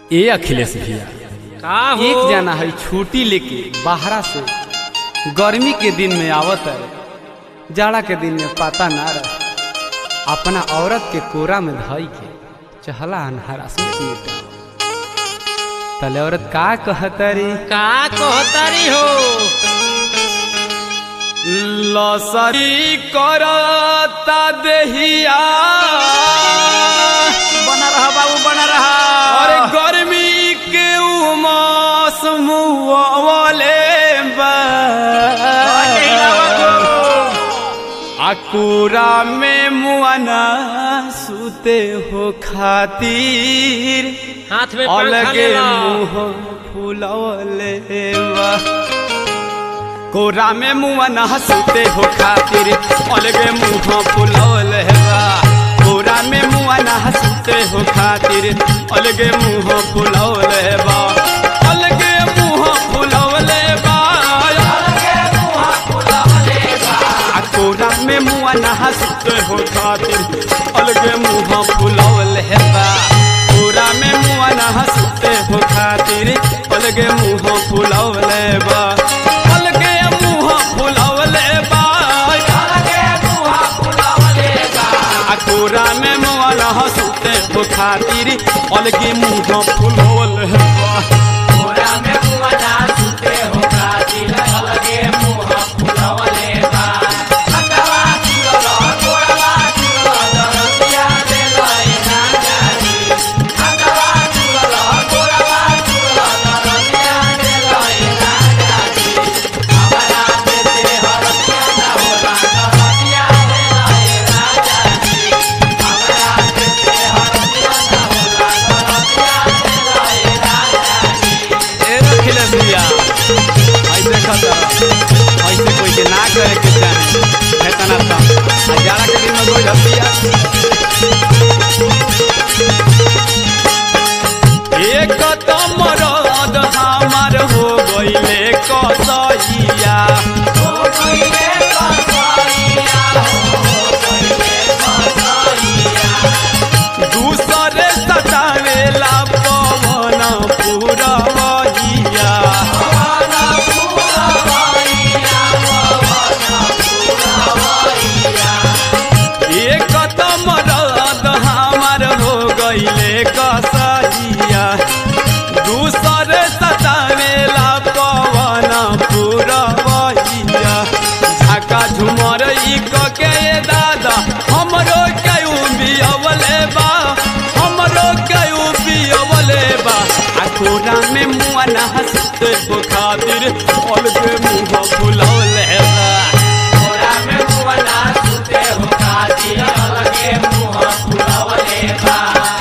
ए अखिलेश भैया का हो एक जना है छुट्टी लेके बाहरा से गर्मी के दिन में आवत है जाड़ा के दिन में पता ना रहे अपना औरत के कोरा में धई के चहला अनहारा से मिटा तले औरत का कहतरी का कहतारी हो लसरी करता देहिया बना रहा बाबू बना रहा अरे गर्मी के उमास मुआवले अकुरा में मुआना सुते हो खातिर हाथ में पंखा अलगे ले लो मुंह फुलवले बा कोरा में मुआना सुते हो खातिर अलगे मुंह फुलवले बा कोरा में मुआना सुते हो खातिर अलगे मुंह फुलवले बा अलगे मुंह फुलवले बा अलगे मुंह फुलवले बा आ कोरा में मुआना सुते हो खातिर अलगे मुंह फुलवले बा कोरा में मुआना सुते हो खातिर अलगे मुंह फुलवले बा अलगे मुंह फुलवले बा अलगे मुंह फुलवले बा आ कोरा में मुआना सुते हो खातिर अलगे मुंह फुलवले बा कोरा में मुआना सुते हो खातिर अलगे मुंह फुलवले बा अकवा चुरला कोरवा चुरला दरतिया दे लए ना जानी अकवा चुरला कोरवा चुरला दरतिया दे लए ना जानी हमारा देते हरतिया ना होला दरतिया दे लए ना जानी हमारा देते हरतिया ना होला दरतिया दे लए ना जानी ए रखिले भैया ऐसे खतर ऐसे कोई के ना करे के चाहे हेतना ता आ जाड़ा के दिन में कोई हतिया एक तो मरद हमार हो गईले कसैया हो गईले कसैया हो गईले कसैया दूसरे सतावेला पवन पुरवैया एक तो मरद हमार हो गईले कसैया दूसरे सतावेला पवन पुरवैया झाका झुमर ई क के ये दादा हमरो कयू बियवले बा हमरो कयू बियवले बा आ कोरा में मुआ ना हंसते हो खातिर अलगे मुंह फुलौले बा कोरा में मुआ ना हंसते हो खातिर अलगे मुंह फुलौले बा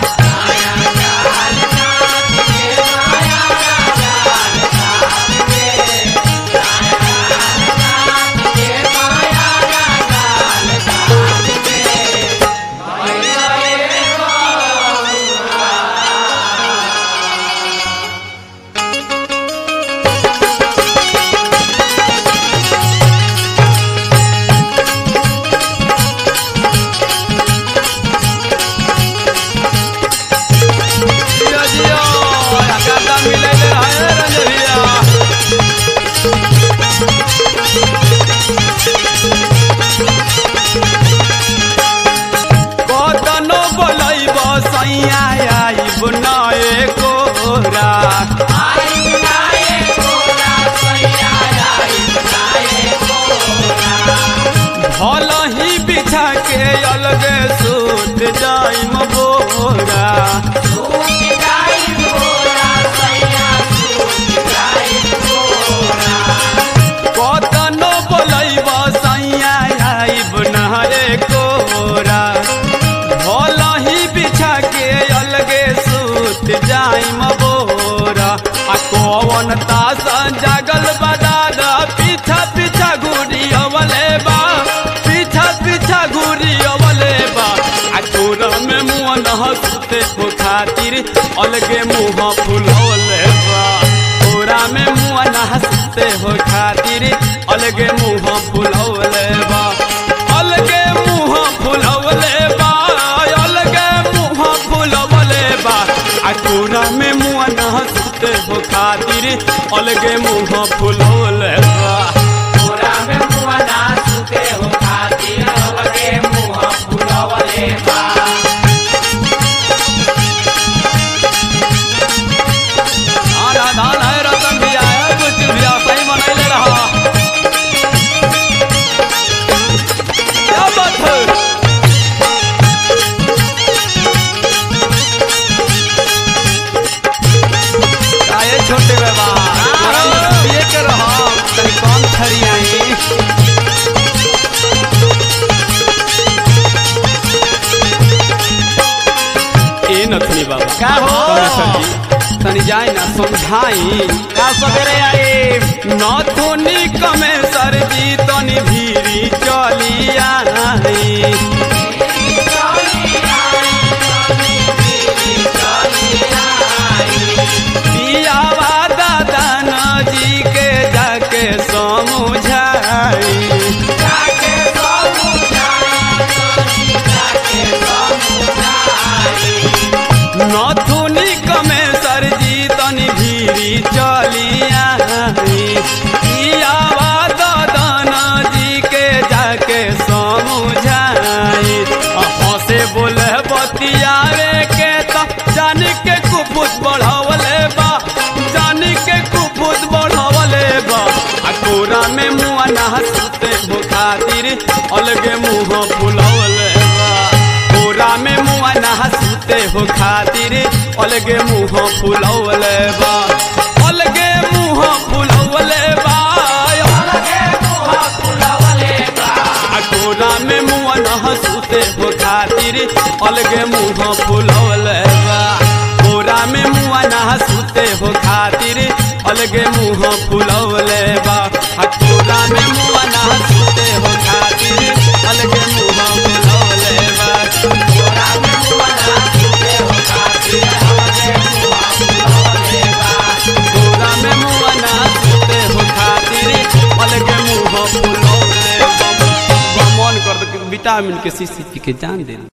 जियो जियो आकादा मिलैले रहे रंजबिया कतनो बोलैब सैया आइब नए कोरा भल ही बिछा के अलगे सूत जाइम बोरा कतनो बोलैब सैया आइब नहरे कोरा भल ही बिछा के अलगे सूत जाइम बोरा आ कौन तास जागल बदादा पीछा पीछा घूरी अवले बा पीछा पीछा घूरी अवले बा आ कोरा में मुँह न हंसते हो खातिर अलगे मुँह फुलौले बा कोरा में मुँह न हंसते हो खातिर अलगे मुँह फुलौले बा अलगे मुँह फुलौले बा अलगे मुँह फुलौले बा आ कोरा में मुँह अलगे मुंह फुलौले बा आना धान है रतन भी आया कुछ भी सही मनैले रहा क्या बात है आए छोटे बाबा थोड़ा मस्तिए के रहा तनी कम छड़ी आई ए नथनी बाबा का हो? कमलेश्वर जी, तनी जाई ना समझाई का सवेरे आई नथुनी कमे सरजी तनी भीरी चली आई पियावा दादा जी के जाके समझाई नथुनी कमे सरजी तनी भीरी चली आई पियावा दादा जी के जाके समझाई हंसे बोले बतियावे के त जान के कुपुत बढ़ावले बा जान के कुपुत बढ़ावले बा आ कोरा में मुआ ना हंसते हो खातिर अलगे मुंह फुलवले बा कोरा में मुआ ना हंसते हो खातिर अलगे मुंह फुलवले बा अलगे मुंह फुलवले बा आ कोरा में मुआ ना हंसते हो खातिर अलगे मुंह फुलवले बा कोरा में मुआ ना हंसते हो खातिर अलगे मुंह फुलवले बा आ कोरा में मुआ ना हंसते हो खातिर अलगे मुंह फुलवले बा कोरा में मुआ ना हंसते हो खातिर अलगे मुंह फुलवले बा कोरा में मुआ ना हंसते हो खातिर अलगे मुंह फुलवले बा मन कर दे विटामिन के शीशी पी के जान दे